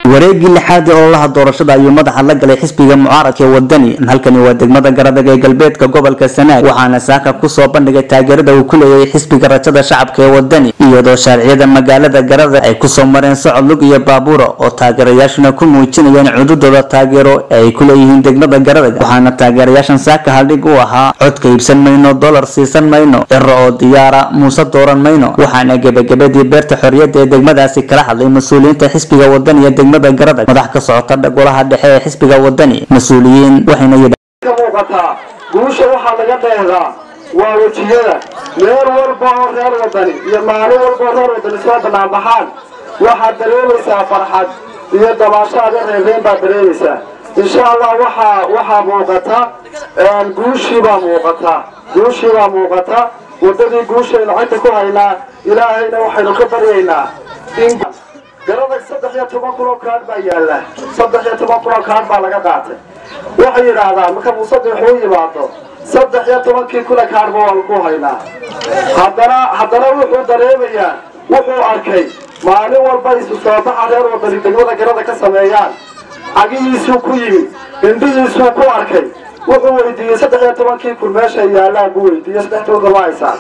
wareegii lixaad ee ololaha doorashada ayuu madaxa la galay xisbiga mucaaradka ee wadani halkani waa degmada garadag ee galbeedka gobolka sanaag waxaana saaka kusoo bandhigay taageerada uu ku leeyahay xisbiga rajada shacabka ee wadani iyadoo shaarciyada magaalada garadag ay kusoo mareen socod lug iyo baabuura oo taageerayaashuna ku muujinayeen cududooda taageero ee ay ku leeyihiin degmada garadag waxaana taageerayaashan saaka haldhig u ahaa codka iibsan mayno dolar siisan mayno ciro oo diyaara muuse dooran mayno waxaana gebagabadii beerta xorriyadda ee degmadaasi kala hadlay mas-uuliyiinta xisbiga wadani iyo degmada garadag madax ka socota golaha dhexe ee xisbiga wadani mas-uuliyiin waxayna ka muuqataa guusha waxaa laga dheedaa waa wejiyada meel walba oo reer wadani iyo maalin walba oo reer wadani soo banaanbaxaan waxaad dareemaysaa farxad iyo dabaashaada reereen baad dareemaysaa insha allah waxaa waxaa muuqata guushiibaa muuqata guushiibaa muuqata wadadii guushaynu cagta ku haynaa ilaahayna waxaynu ka baryaynaa in garadag saddex iyo toban kun oo kaadh baa yaalla saddex iyo toban kun oo kaadh baa laga qaatay waxay yidhaahdaan marka musadix uu yimaado saddex iyo tobankii kuna kaadhba waan ku haynaa haddana haddana wuxuu dareemayaa wuxuu arkay maalin walba isu soo baxa reer wadani degmada garada ka sameeyaan cagihiisuu ku yimid indhihiisuu ku arkay wuxuu weydiiyey saddex iyo tobankii kun meesha yaallaan buu weydiiyey saddex toban kun ma haysaan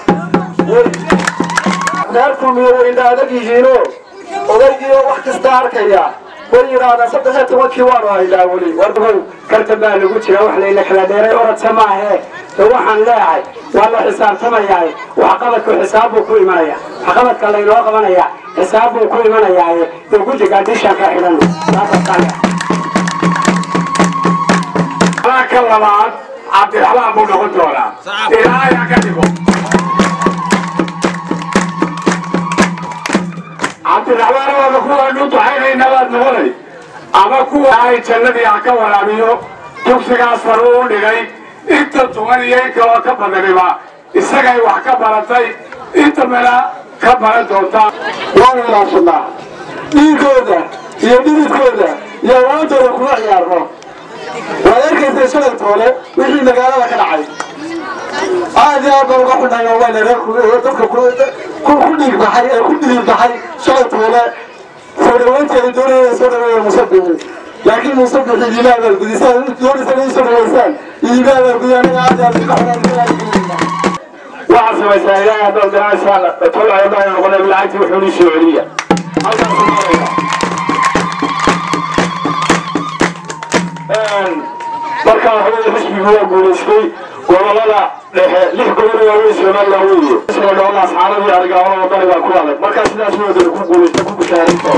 reer kulmiye way indha adag yihiino odaygiioo wax kasta arkaya way yidhaahdaan saddex iyo tobankii waanu haynaa weli warbow kartan baa lagu jira wax layla kala dheeray orodsa maahe de waxaan leeyahay waa la xisaabtamayaa waxqabadku xisaab buu ku imanaya waxqabadka laynoo qabanaya xisaab buu ku imanayaaye dee guddiga dishaan ka xidhano ka labaad cabdiraxmaan buu noqon doonaa ilaahay ka dhigo cabdiraxmaan waaba kuwaanu duxaynayna baad noqonay ama kuwa ay jannadii ha ka waraabiyo dugsigaas faru u dhigay inta tuman iyo in kaloo ka badaniba isagay wax ka baratay inta mela ka baran doontaa waanu ilaashanaa dhiigooda iyo dhididkooda iyo awaantooda kuma ciyaarno waad arkaysa shalay toole wixii magaalada ka dhacay aad iyo aad baan uga xunnahay oo wayna reer dadka ku dhiig baxay ee ku dhiig baxay shalay toole soo dhawaynteeda doonaya soo dhaweeya musabixi laakiin musabixi iimaa abaalgudisaan doonaysa inay soo dhaweysaan iimaa abaalgudi anaga aad iyo aad uga xunnahay waxaad samaysaa ilaahay haddaad garanaysaan tolcay baa noqonay lacagtii wuxuu nii soo celiya halkaas maraya markaa waxaweye xisbigu waa guulaystay gobolada dhexe lix gobol waaweyn somaliland weeye isla dhoolaa asxaabadii arigaawada wadani baa ku adag markaa sidaas wadani ku guulaysta ku bishaaraysa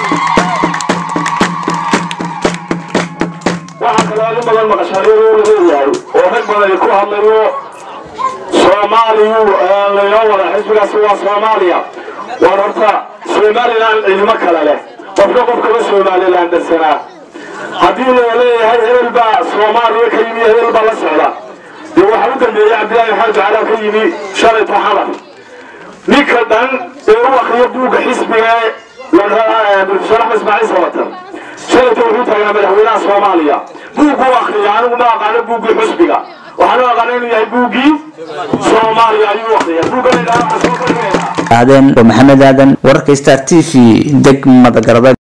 waxaa kaloo in badan maqashaariyo la leeyahay oo rag badani ku hadlayo soomaaliyu laynoo wada xisbigaasi waa soomaaliya waan horta somaliland ciidamo kale leh qofka qofkaba somaliland darsanaa haddii la leeyahay hebel baa soomaaliya ka yimi hebel baa la socda dee waxaa u dambeeyey cabdillaahi maxamed jacala ka yimi shalay taxadar ninka dhan ee u akriyo buugga xisbiga profesor axmed ismaaciil sabatan shalayta wuxuu taagaa madaxweynaha soomaaliya buugguu akriya anigu ma aqaano buuggii xisbiga waxaan u aqaana inuu yahay buuggii soomaaliya ayuu akriya buugga la yidhaha waxaa soo bandhigayna aadeen oo maxamed aadan wararka star t v degmada garadag